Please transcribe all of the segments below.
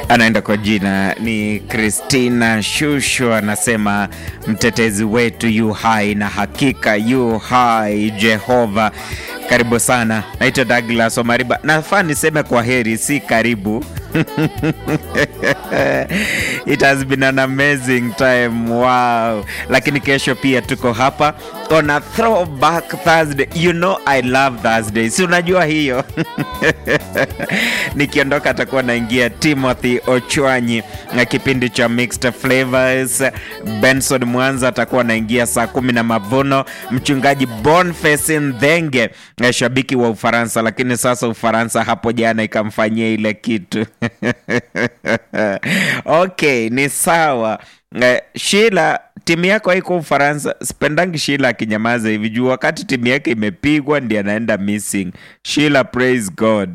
anaenda kwa jina ni Christina Shusho, anasema mtetezi wetu yu hai na hakika yu hai Jehova. Karibu sana, naitwa Douglas Omariba. Nafaa niseme kwa heri, si karibu. It has been an amazing time. Wow. Lakini kesho pia tuko hapa on a throwback Thursday. You know I love Thursday. Si unajua hiyo? Nikiondoka atakuwa naingia Timothy Ochwanyi na kipindi cha Mixed Flavors. Benson Mwanza atakuwa naingia saa kumi na mavuno. Mchungaji Boniface Ndhenge, shabiki wa Ufaransa, lakini sasa Ufaransa hapo jana ikamfanyia ile kitu okay, ni sawa. Eh, Sheila, timu yako haiko Ufaransa. Sipendangi Sheila akinyamaza hivi juu wakati timu yake imepigwa ndi anaenda missing. Sheila, praise God.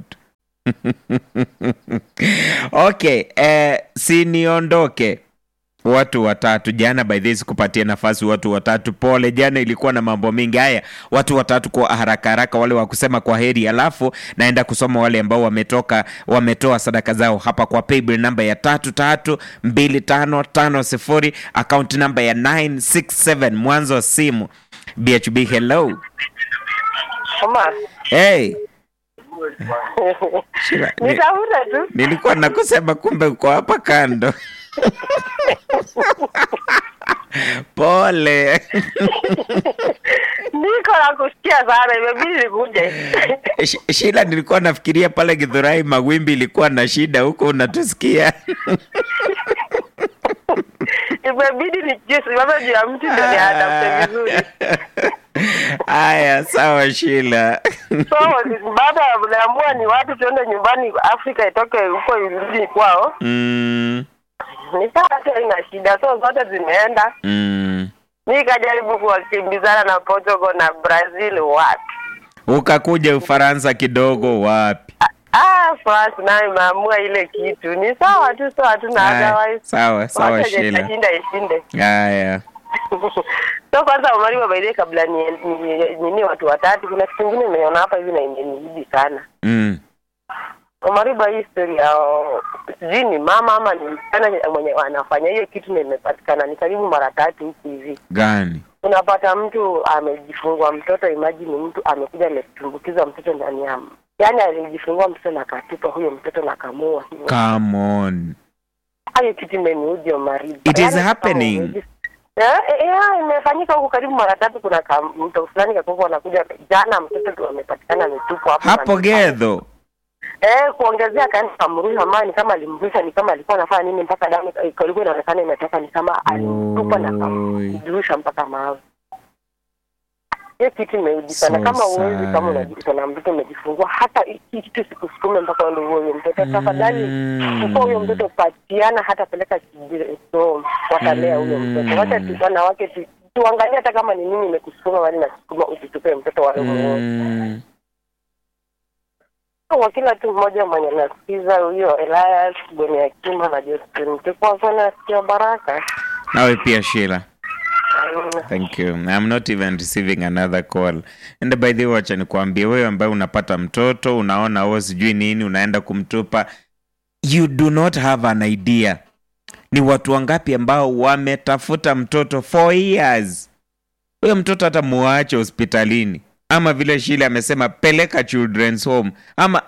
okay, eh, si niondoke watu watatu jana by this kupatia nafasi watu watatu pole jana ilikuwa na mambo mengi haya watu watatu kwa haraka haraka wale wa kusema kwa heri alafu naenda kusoma wale ambao wametoka wametoa sadaka zao hapa kwa paybill namba ya tatu tatu mbili tano tano sifuri akaunti namba ya 967 mwanzo wa simu bhb hello Oma, hey Shila, ni- nitafuta tu. nilikuwa nakusema kumbe uko hapa kando pole Niko na kusikia sana, imebidi nikuje. Sh- Shila, nilikuwa nafikiria pale Githurai mawimbi ilikuwa na shida huko, unatusikia Imebidi nijisimame juu ya mti ndio niadapte vizuri. Haya, sawa Shila. So baada ya kuamua ni watu tuende nyumbani, Afrika itoke huko irudi kwao, mm, ni sawa tu, haina shida. So zote zimeenda, mm. mi kajaribu kuwakimbizana na Portugal na Brazil, wapi Ukakuja Ufaransa kidogo, wapi? Ah, France nayo imeamua ile kitu. Ni sawa tu, so hatuna Haya, otherwise. sawa sawa Wacha Shila. itashinda ishinde. Haya, so kwanza Omariba baidie, kabla ni ni- nini watu watatu, kuna kitu kingine nimeona hapa hivi na imenizidi sana. mm. Omariba, hii story ya sijui ni mama ama ni msichana mwenye anafanya hiyo kitu na imepatikana ni karibu mara tatu huku hivi. Gani? Unapata mtu amejifungua mtoto, imagine mtu amekuja ametumbukiza mtoto ndani ya yaani alijifungua mtoto na akatupa huyo mtoto na kamua hivyo. Come on. Hayo kitu imeniudhi Omariba. It is Yaani kama happening. umeji- Eh, eh, eh, imefanyika huku karibu mara tatu. Kuna ka- mto fulani kakuku anakuja jana, mtoto tu amepatikana ametupwa hapo Hapo na- Gedho. Eh, kuongezea kaenda kamrusha maji, ni kama alimrusha, ni kama alikuwa anafanya nini mpaka damu eh, ilikuwa inaonekana imetoka, ni kama alimtupa na Oi. kamrusha mpaka mawe. Hiyo kitu imeudhi sana. So Kama uwezi, sad. kama unajikuta na mtoto umejifungua, hata hiki kitu sikusukume mpaka uende uwe huyo mtoto. Tafadhali Mm. chukua huyo mtoto, patiana, hata peleka kijiji, so watalea huyo mtoto. Wacha tu wanawake tu tuangalie, hata kama ni nini imekusukuma wali na sukuma, usitupe mtoto wale mm. Mm. kwa kila tu mmoja mwenye nasikiza huyo Elias Bweni Akima na Justin tuko sana sikio baraka. Nawe pia Sheila. Mm. Thank you. I'm not even receiving another call. And by the way, wacha nikwambie wewe ambaye unapata mtoto, unaona wewe sijui nini, unaenda kumtupa. You do not have an idea. Ni watu wangapi ambao wametafuta mtoto for years. Huyo mtoto hata muache hospitalini. Ama vile Shile amesema peleka children's home. Ama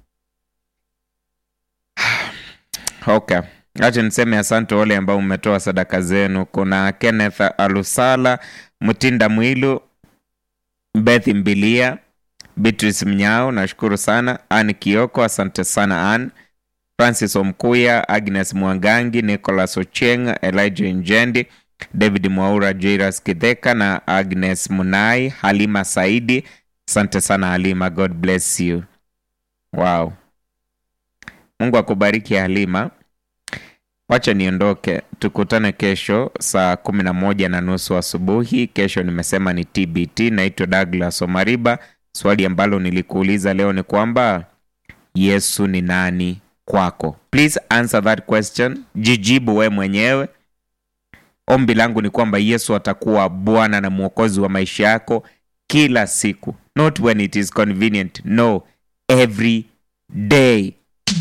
Okay. Acha niseme asante wale ambao mmetoa sadaka zenu. Kuna Kenneth Alusala, Mtinda Mwilu, Beth Mbilia, Beatrice Mnyao, nashukuru sana. Ann Kioko, asante sana Ann. Francis Omkuya, Agnes Mwangangi, Nicholas Ocheng, Elijah Njendi, David Mwaura, Jairus Kidheka na Agnes Munai, Halima Saidi. Asante sana Halima, God bless you. Wow. Mungu akubariki Halima. Wacha niondoke, tukutane kesho saa kumi na moja na nusu asubuhi. Kesho nimesema ni TBT. Naitwa Douglas Omariba. Swali ambalo nilikuuliza leo ni kwamba Yesu ni nani kwako? Please answer that question, jijibu we mwenyewe. Ombi langu ni kwamba Yesu atakuwa Bwana na Mwokozi wa maisha yako kila siku, not when it is convenient, no, every day.